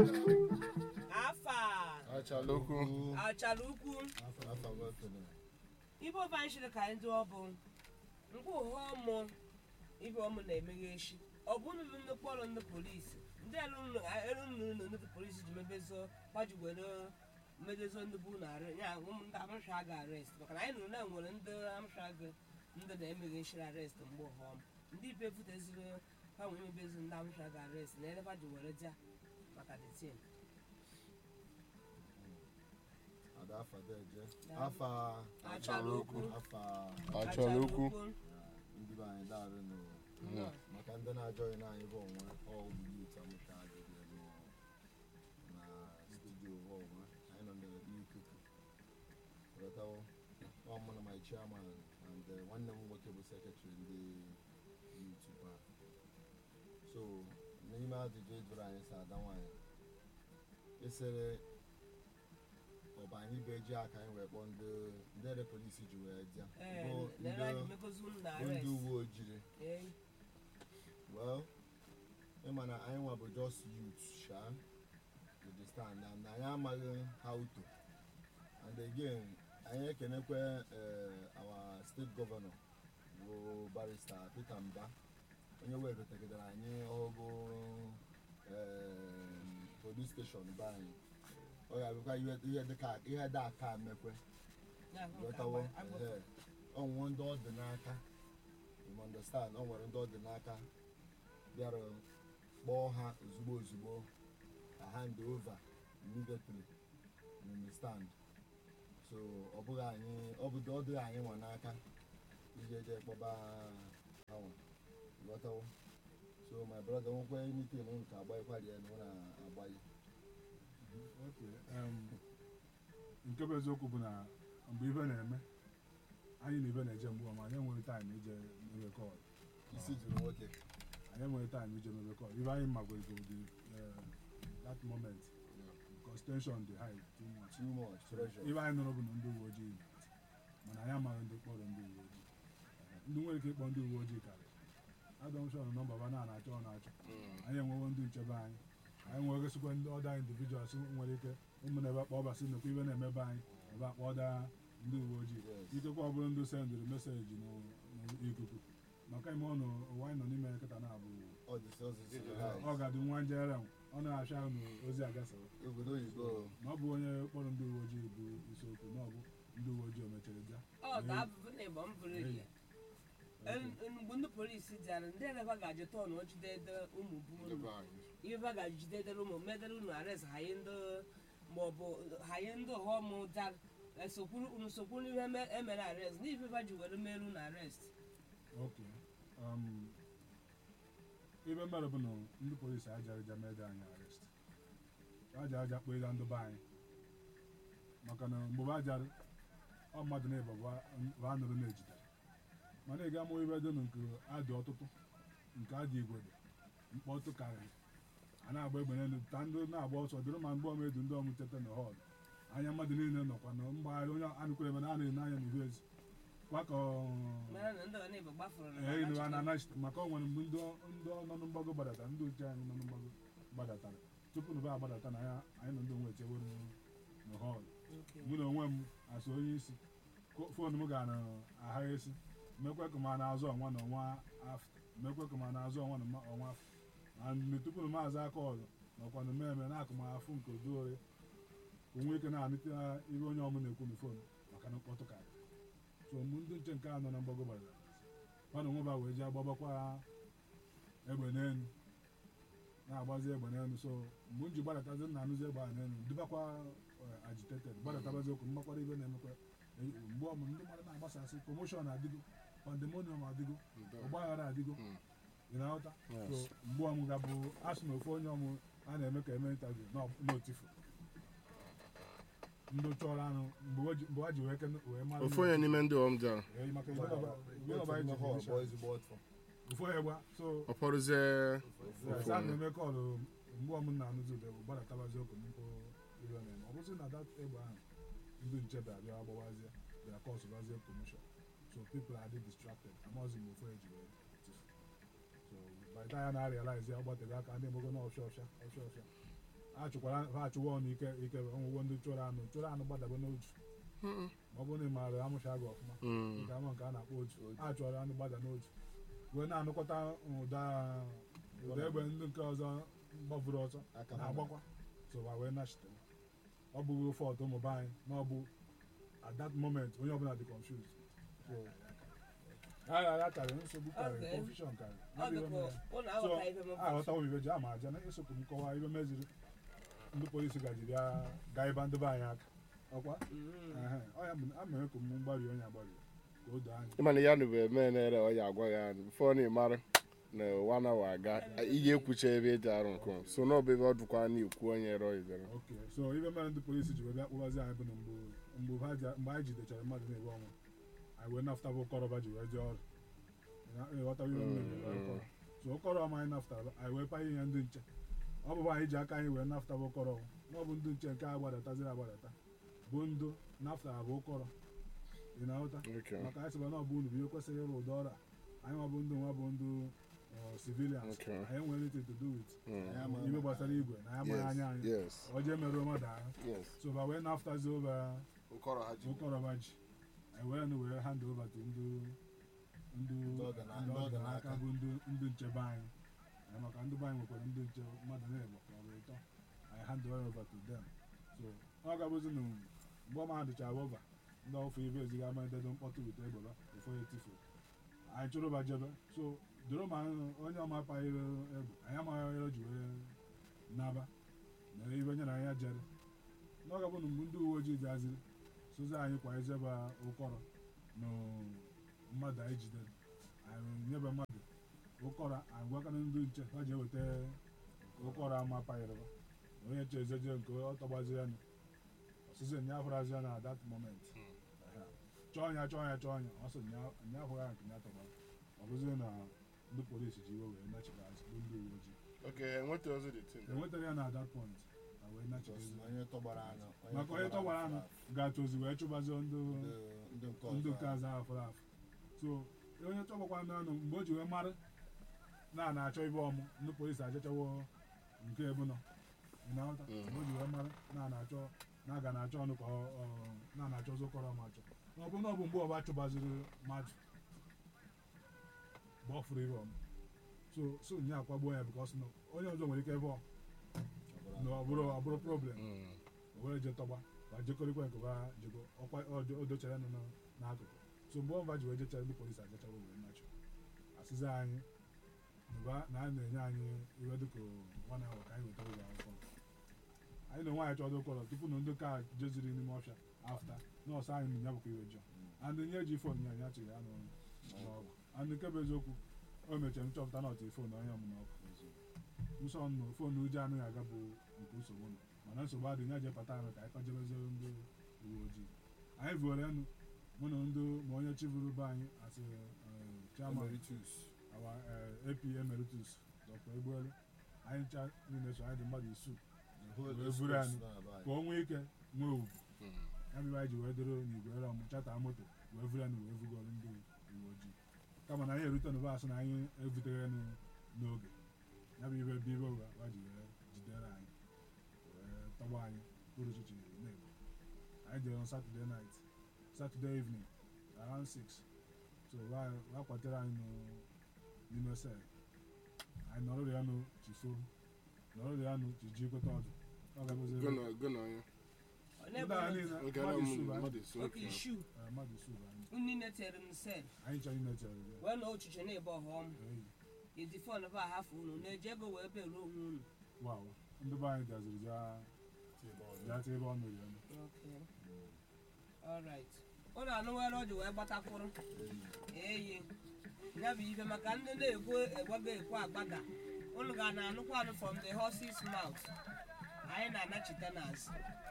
afa achalokwu achala ukwu afa wepụrụ ibe ọba anyị shiri ka anyị dị ọbụ nke ụha ọmụ ibe ọmụ na-emeghe echi ọ bụ nnụnụ nnukwu ọrụ ndị polisi ndị elu nnụnụ ndị polisi ji mebezo gbaji were medezo ndị bụ na ya ụmụ ndị amụsha ga arest maka na anyị nụrụ na nwere ndị amụsha ga ndị na-emeghe echi arest mgbe ụha ọmụ ndị ibe futeziri ha nwere emebezi ndị amụsha ga arest na eleba ji were ja maka the team ada afa deje afa achala okwu afa achalokwu ndị be anyị daarụ nụ Nnọọ. maka ndị na-ajọghị na anyị bụ onwe ọgbụgbụ yut amụcha adịghị elu na studio onwe anyị nọ n'ikuku wetawo ọmụ na my chairman and uh, nwanne m nwoke bụ sekretrị ndị yut ba so n'ime ajụjụ ejụrụ anyị si ada nwanyị esere ọba anyị bụ eji aka anyị wee kpọọ ndị ndị ere polisi ji wee bịa ee bụ na ebe anyị ndị megozi unu na bụ ndị arest uwe ojii ee well ịma na anyị nwa bụ just youth sha you understand and anyị amaghị how to and again anyị ekenekwe eh, our state governor bụ barrister peter mba onye wegotegidere anyị ọgụ em, police station be anyị ọ ga-abịakwa ihe ihe dịka ihe dị aka mekwe ya hụ ka ghọtawo agba- agba- ehe. ọ nwere ndị ọ dị n'aka you understand ọ nwere ndị ọ dị n'aka bịara kpọọ ha ozugbo ozugbo ka hand over immediately you understand so ọ bụghị anyị ọ bụ ọ dịghị anyị nwa n'aka ije je kpọba ha nwa ghọtawo so my brother nwekwe anything nke agbaghịkwari ya na ọ na-agbaghị Okay, um, nke bụ eziokwu bụ na mgbe ibe na-eme anyị na ibe na-eje mgbe ọma anyị enweghị taịm ije mebe kọl isi juru nwoke anyị enweghị taịm ije mebe kọl ibe anyị magwego dị that moment because tension dị high too much too much pressure ibe anyị nụrụ bụ na ndị uwe ojii mana anyị amaghị ndị kpọrọ ndị uwe ojii ndị nwere ike ịkpọ ndị uwe ojii karị adọmshọn nọmba ba na na-achọ ọ na-achọ anyị enwewo ndị nchebe anyị anyị nwegosikwa ndị ọda individuals nwere ike ụmụna ebe akpọ ọbasị nnukwu ibe na-emebe anyị ebe akpọ ọda ndị uwe ojii Yes. ikekwe ọ bụrụ ndị sendịrị meseji n'ikuku maka ime ọnụ ụwa anyị nọ n'ime ya kịta na-abụ ọ dị so so so ọ ga-adị nwa njere ọ na-achọ ahụ ozi agasawa obodo oyibo na ọ bụ onye kpọrọ ndị uwe ojii bụ isiokwu na ọ bụ ndị uwe ojii o mechara bịa ọ ga-abụ na ịgba mbụrụ gị mgbe ndị polisi bịara ndị eleba ga-ajụ tọn jidede ụmụ bụ ndị unu be anyị ihe ba ga-ejidedere ụmụ medere unu arest haye ndị maọbụ haye ndị ọghọm dar esokwuru unu sokwuru ihe me- emere arest n'ife ba ji were mere unu arest ok um, ibe mmadụ bụ na ndị polisi aja aja mede anyị arrest aja aja kpọ ịga ndị be anyị maka na mgbe ba ajarị ọ mmadụ na ịba bụ anụrụ na-ejidere mana ị ga-amụ ibe dị nụ nke adị ọtụtụ nke adị igwe dị mkpọtụ karịrị a na-agba egbe n'elu ta ndị na-agba ọsọ dịrị ma mgbe ọmedu ndị ọmụ teta na họl anya mmadụ niile nọkwa na mgbagharị onye anụkwere ebe na a na-ene anya n'ihu ezi kwakọ mara na ndị ọna igbo gbafụrụ na ee ịnụ a Anachukwu. na-anachite maka ọ nwere mgbe ndị ndị nọ na mgbago gbadata ndị uche anyị nọ na mgbago gbadatara tupu na ba agbadata na ya anyị na ndị onwe echewe na họl Okay. mụ na onwe m asụ onye isi ko- foonu m gara agha esi mekwe ka ma na-azụ ọnwa na ọnwa afọ mekwe ka ma na-azụ ọnwa na ma- ọnwa afọ na mgbe tupu na maazị aka ọzọ nọkwa na mmemme na akụmafụ nke odoore ka onwe ike na-anụta ihe onye ọmụ na-ekwu na fon maka na mkpọtụ karị so mgbe ndị nche nke a nọ na mgbago gbadara mana onwe ba wee ji agbabakwa egbe n'elu na-agbazi egbe n'elu so mgbe m ji gbadatazi nna anụzi egbe a n'elu dubakwa eh, agitated gbadatabazi okwu mmakwara ibe na-emekwa eh, mgbe ọmụ ndị mmadụ na-agbasasị promoshọn adịgo pandemonium adịgo ọgbaghara adịgo Mm. ị na-aghọta Yes. so mgbe ọmụ ga-bụ asị na ofu onye ọmụ a na-eme ka eme interview n'otifu ndị chọrọ anụ mgbe o ji- mgbe ha ji wee kene- wee mara ofu onye n'ime ndị ọm bịara Eh, maka ihe ọba- ihe ọba anyị ji hall finish bụ ezigbo ọtụ ofu onye gba so ọ pọrụzie Yes, a na-eme kọlụ mgbe ọmụ na-anụzi ụda bụ gbadatabazi okwu mpụ ihe ọ na-eme ọ bụzi na dat egbe ahụ ndị nche bịa bịa gbawazie bịa kọsụbazie promotion so people are distracted amazi m ofu eji wee tufu so by the time ya na-realize ya ọ gbatebe aka ndị emego na ọfịa ọfịa ọfịa ọfịa achụkwara ha achụwa ọnụ ike ike ọnwụgwọ ndị chụrụ anụ chụrụ anụ gbadaba n'otu ma ọ bụrụ na ị maara amụcha gị ọfụma nke ama nke a na-akpọ otu a chụọrọ anụ gbada n'otu wee na-anụkọta ụda ụda egbe ndị nke ọzọ gbavuru ọsọ aka na-agbakwa so wa wee nachitere ọ bụghị fọt ụmụba anyị na ọ bụ at that moment onye ọbụla dị confused so agha ya karịrị nsogbu karịrị Okay. confusion karịrị ọ Ebe dịka mere. ụlọ so aghọta ife m aghọtawo m ibe ji ama aja na esokwu m kọwaa ibe meziri ndị polisi gajiri ya gaa ịba ndị be anyị aka ọkwa Mhm. Ehe, ọ ya bụ a mere ka m mgbari onye agbari ka o doo anya ịmana ya nụ bụ eme nere ọ ya agwa ya bifo na ịmara na wana wa aga ihe ekwucha ebe eji arụ nke m. so na ọbụ ebe ọ dụkwa na ikwu onye rọ izere ok so ibe mere ndị polisi ji wee bịa kpụbazi anyị bụ na mgbe mgbe ha ji- mgbe anyị jidechara mmadụ na-ewe ọnwa anyị wee nafụta bụ ụkọrọba ji wee jee ọrụ Ya- ịghọtawa ibe m na-eme Mm. ụkọrọ so ụkọrọ ọma anyị nafụtara anyị wee panye ihe ndị nche ọ bụbụ anyị ji aka anyị wee nafụta bụ ụkọrọ na ọ bụ ndị nche nke a gbadataziri agbadata bụ ndụ nafụtara bụ ụkọrọ ị na-aghọta Okay. maka anyị sịba na ọ bụ unu bụ ihe kwesịrị ịrụ ụdọ ọrụ a anyị nwa bụ ndị nwa bụ ndị uh, civilians Okay. anyị nwere anything to do with Mm. Anyị ama- ibe gbasara igwe na ya amaghị anya anyị yes ọ jee merụọ mmadụ ahụ yes so ba wee naftazi over ụkọrọ ha ji ụkọrọba ji anyị wee nụ wee hand over to ndị ndị Ndị ọgana- ndị ndị ọganaka ọganaka. bụ ndị ndị nchebe anyị Anyị maka ndị be anyị nwekwara ndị nche mmadụ na-egbo ka ọ bụ ịtọ anyị hand over to them so ọ gabụzi na mgbe ọma ha dịcha ova ndị ọfụ ibe eziga ama ededo mkpọtụ wite egbeba ụfọ ya etifu anyị chụrụba jebe so doro ma onye ọma paghịrị egbe anyị amaghị ere ji wee naba mere ibe nye na ya jere n'oge bụ na mgbe ndị uwe ojii bịaziri sozi anyị kwa ezeba ụkọrọ na mmadụ anyị jidere anyị nyebe mmadụ ụkọrọ anyị gwakana ndị nche ha ji eweta ụkọrọ ama payịrịba onye che ezeje nke ọ tọgbaziri ya ọsịsị nya hụrazi ya na that moment Ehe. chọọ ya chọọ ya chọọ ya ọ sị nya nya hụrụ ya nke ya tọgbara ọ bụzi na ndị polisi ji iwe wee nachiri azụ bụ ndị uwe ojii okay enweta ozi dị tin enwetara ya na that point ha wee nachiri Just azụ onye tọgbara anụ maka onye tọgbara anụ ga-achọzi wee chụbazie ndị ndị nke ndị ọzọ nke azụ afụrụ afụ so onye chọgbakwa anụ mgbe o ji wee mara na na-achọ ibe ọmụ ndị polisi achọchawo nke ebu nọ ị na-aghọta Mhm. mgbe o ji wee mara na na-achọ na aga na-achọ ọnụ ka ọ- ọ- na na-achọ ọzọ kọrọ ma achọ na ọ bụ na ọ bụ mgbe ọba chụbaziri mmadụ mgbe ọ fụrụ ibe ọmụ so so nye akwagbuo ya bikọs na onye ọzọ nwere ike ebe ọ na ọ bụrụ ọ bụrụ problem o were je tọgba ba jekọrịkwa nke ba jego ọkwa ọjọ- o dochara nọ na- n'akụkụ so mgbe ọba ji wee jechara ndị polisi ajachawa wee nachụ asịza anyị mgbe na a na-enye anyị iwe dịka nwa na ka anyị wetara ụlọ akwụkwọ anyị na onwe anyị chọrọ ụkọrọ tupu na ndị ka jeziri n'ime ọfịa afta nọọsụ anyị na ya bụkwa iwe jọ and nye ji fon ya ya chịrị ya n'ọrụ n'ọgụ and nke bụ eziokwu o mechara m chọpụta na ọtị fon onye ọmụ n'ọkụ nsọ nọ fon ụjọ anaghị aga bụ nke nsogbu nọ mana nsogbu adịghị ya jepụta anyị ka anyị kọjebezere ndị uwe ojii anyị vuoro enu mụ na ndị ma onye chịburu be anyị asị chairman Emeritus. our uh, AP emeritus Dr. Egbuelu anyị ncha niile so anyị dị mmadụ isuu The whole Wee East buru Coast anyị. nọ ebe anyị. ka o nwee ike nwee ugwu ya bụ anyị ji wee doro n'igwe ere ọmụ chata moto wee vuru anyị wee vugoro ndị uwe ojii kama na anyị erute n'ụba asị na anyị evuteghị enu n'oge ya bụ ibe bibe ụwa ha ji wee jidere anyị wee tọgba anyị kpụrụ chichi na-egbu anyị jere on saturday night saturday evening around 6 so ha kwatere anyị n'ụ- n'ime sel anyị nọrọ ya nụ chifo nọrọ ya nụ chiji kweta ọdụ ọ ga-abụzi ebe- gụnọ ya Onye ndị bụ a onye- niile oge mmadụ na isuu bụ anyị. mmadụ isi oke oke ishu Eh, mmadụ isuu bụ anyị nni netere m sel anyị chọrọ imetere ya wee na ochiche na-ebe ọghọm Eyi, iji fon ba ahafụ unu na-eji ego wee beruo onwe unu wow ndị be anyị bịaziri bịa bịa taa ebe ọ nụrụ ya nụ. Okay. Alright. ụlọ anụ nwere o ji wee gbatakwụrụ eyi ya bụ ibe maka ndị na-ekwu egwago ekwu agbada unu ga na-anụkwa anụ from the horse's mouth anyị na-anachite n'azụ